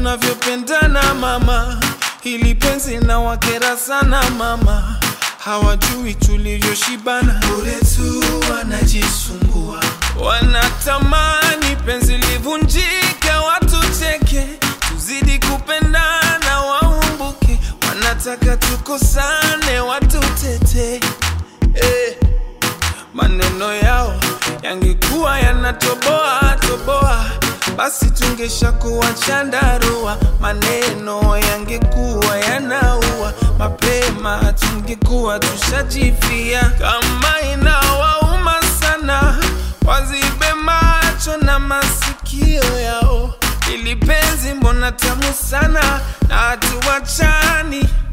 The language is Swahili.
tunavyopendana mama, hili penzi na wakera sana mama, hawajui tulivyoshibana, bure tu wanajisumbua, wanatamani penzi livunjike, watu cheke, tuzidi kupendana, waumbuke, wanataka tukosane, watu tete eh. Maneno yao yangekuwa yanatoboa toboa, basi tungeshakuwa chandarua. Maneno yangekuwa yanaua mapema, tungekuwa tushajifia. Kama inawauma sana, wazibe macho na masikio yao. Ili penzi mbona tamu sana, na hatuwachani